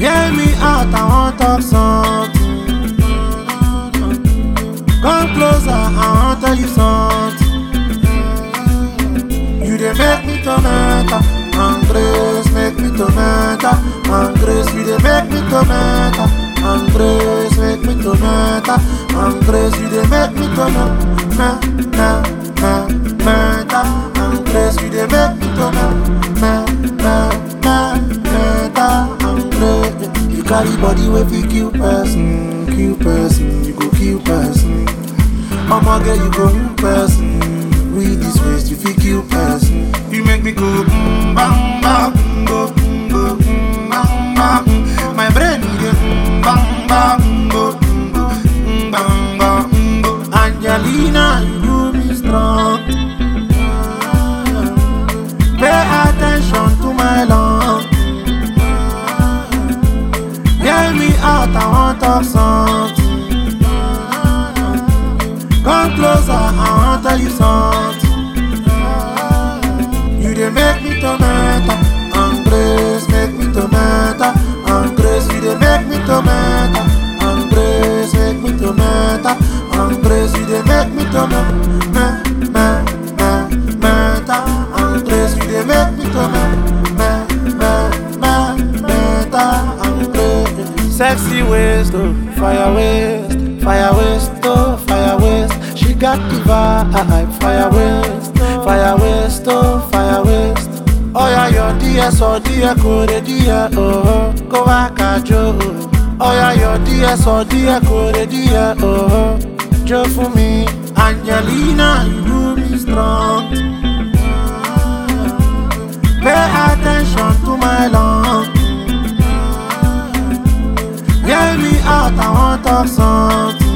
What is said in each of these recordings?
Hear me out, I want talk something. Come closer, I want tell you something. You dey make me tomato, and grace make me tomato, and grace you dey make me tomato, and grace make me tomato, and grace you dey make me tomato, na na na meta, and grace you dey make me tomato, na na na meta, and grace. You carry body wey fit kill person, kill person, you go kill person. Omo girl, you go kill person. With this waist, you fit kill person. You make me go mm, bang bang, mm, go mm, go mm, bang bang. mm. My brain need a mm, bang bang, mm, go mm, go mm, bang bang. mm, go. Angelina, you do me strong. Pay attention to my love. Hear me out, I want talk something. Come closer, I want tell you something. You dey make me tomato, and grace make me tomato, and grace you dey make me tomato, and grace make me tomato, and grace you dey make me tomato, me me me meta, and grace you dey make me tomato, me me me meta, and grace. Sexy waist, oh, fire waist, fire waist, oh, fire waist. She got the vibe, fire waist, fire waist, oh, fire waist. Oh yeah, your DS or dear code, dear, oh, go back at Joe. Oh yeah, your DS or dear code, dear, oh, Joe for me. Angelina, you do me strong. Pay attention to my love. Hear me out, I want talk something.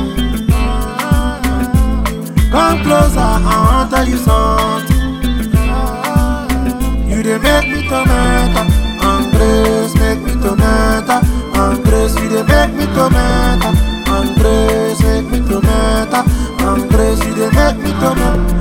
Come closer, I want tell you something. You dey make me tomato, and grace make me tomato, and grace you dey make me tomato, and grace make me tomato, and grace you dey make me tomato.